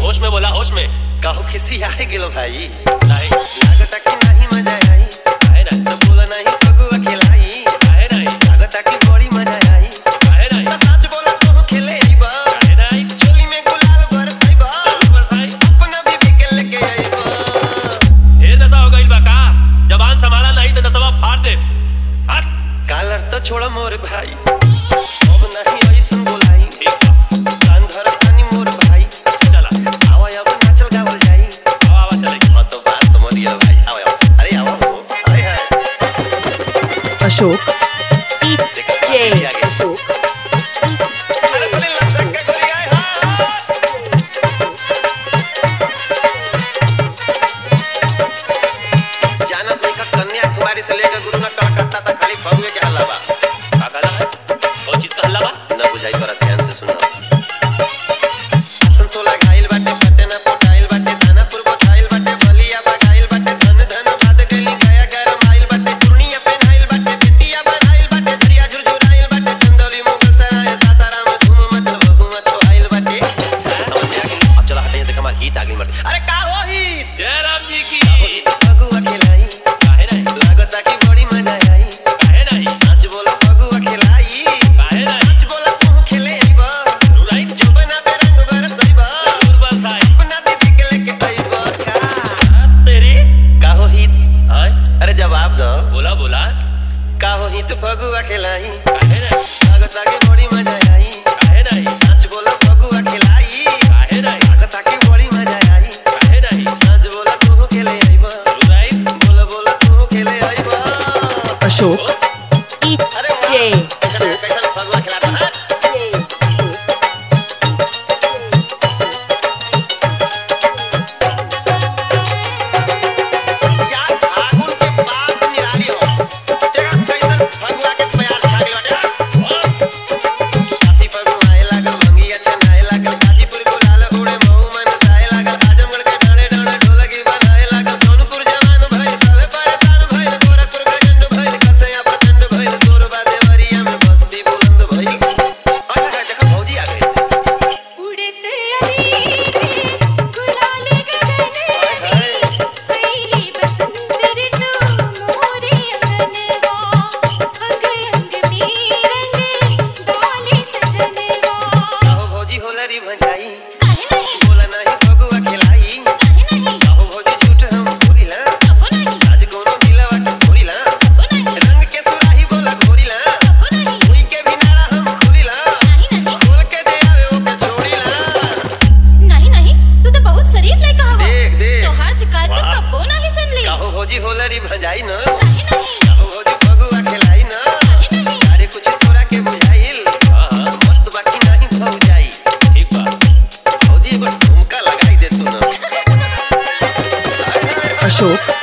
होश में बोला होश में काहो खिसी आए गेलो भाई नहीं लागता कि नहीं मजा आई काहे नहीं तो बोला नहीं फगुआ खिलाई काहे नहीं लागता कि बड़ी मजा आई काहे नहीं तो सच बोला तू खेले आईबा काहे नहीं चोली में गुलाल बरसाईबा बरसाई अपना बीबी के लेके आईबा ढेर नशा हो गइल बा का जबान संभाला नहीं तो नशवा फाड़ दे हट कालर तो छोड़ा मोर भाई अब नहीं ऐसन बोलाई ठीक बा कान धर पानी मोर भाई चला आवा अब नाचल गावल जाई आवा आवा चले हाँ तो बात तो मोरी है भाई आओ आओ अरे आओ हो हाय हाय अशोक देखो जे ये आ गया। अशोक अरे बड़े लपक के गोली आए हाँ जाना देखा कन्याकुमारी से लेकर गुरु ना कलकत्ता तक खाली फगुए के हल्ला बा का कहला है कौन चीज का हल्ला बा न बुझाई तोरा ध्यान से सुना संतोला घायल बाटे पटना पोटाइल बाटे दानापुर पोटाइल बाटे बलिया बटाइल बाटे धन धन भाद गली गया गरम आइल बाटे चुर्निया पेनाइल बाटे बेटिया बनाइल बाटे दरिया झुरझुराइल बाटे चंदौली मुगल सराय सासाराम धूम मचल बहुमा छो आइल बाटे समझ में आ गई अब चला हटे से कमाल हित आ गई मत अरे का हो हित जय राम जी का हो की हित फगुआ खेलाई काहे नहीं लागता कि बड़ी मजा आई काहे नहीं सच बोला फगुआ खेलाई काहे नहीं सच बोला तू खेले आईबा जरूर आई जो बना पे रंग बरसईबा जरूर बरसाई अपना दीदी के लेके आईबा का हाँ, तेरी काहो हित हाँ अरे जवाब दो बोला बोला काहो हित फगुआ खेलाई काहे नहीं लागता कि बड़ी मजा आई काहे नहीं सच बोला फगुआ खेलाई काहे नहीं लागता कि बड़ी मजा आई काहे नहीं सच बोला तू खेले आईबा जरूर आई बोला बोला तू खेले आईबा अशोक अरे वाह, जे कैसा कैसा फगुआ खिलाता है यार फागुन के बाद निराली हो तेरा कैसन फगुआ के प्यार छा गई बाटे साथी फगुआ आए लागल मंगिया चनाए लागल गाजीपुर गुलाल उड़े मऊ मन साए लागल आजमगढ़ के डाणे डाणे ढोलकी बनाए लागल सोनपुर जवान भइल सबे परेशान भइल गोरखपुर गजंड भइल कसया प्रचंड भइल सोरबा देवरिया में बस्ती बुलंद भइल अच्छा देखो भौजी आ गई उड़ते अभी गुलाल गगन में सैली बसंत ऋतु मोरे अंगनवा अंग अंग में रंग डाले सजनवा काहो भौजी होलरी भजाई काहे नहीं बोला नहीं फगुआ खिलाई काहे नहीं काहो भौजी झूठ हम बोलिला कबो नहीं आज कोनो दिलवा के खोलिला कबो नहीं रंग के सुराही बोला खोलिला कबो नहीं कोई के भी नाड़ा हम खोलिला नहीं नहीं खोल के दे आवे ओके छोड़िला नहीं नहीं तू तो बहुत शरीफ लड़का हवा देख देख तोहार शिकायत तो वाह। कबो नहीं सुन ली काहो भौजी होलरी भजाई न काहे नहीं काहो भौजी फगुआ खिलाई न काहे नहीं अरे कुछ तोरा के बुझाइल हाँ हाँ मस्त बाकी नहीं भौजाई ठीक बा भौजी एगो ठुमका लगाई दे तू न अशोक